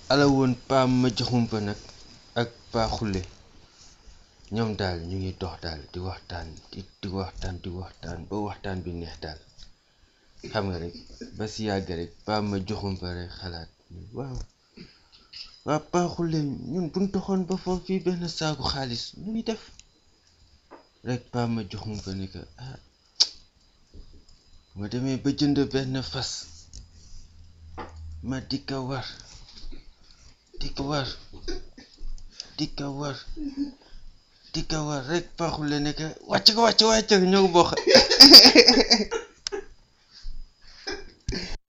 ala woon paa ma joxumpa nag ak paa xulle ñoom daal ñu ngi dox daal di waxtaan di di waxtaan di waxtaan ba waxtaan bi neex daal xam nga rek ba si yàgg rek paa ma joxumpa rek xalaat waaw waa paa xulle ñun buñ doxoon ba foofu fii benn saaku xaalis nu ñuy def rek paa ma joxumpa ni ko ah ma demee ba jënd benn fas ma di ko war di ko war di ko war di ko war rek paa xulle ne ko wàcc ko wàcc wàcc ñoo ko bokk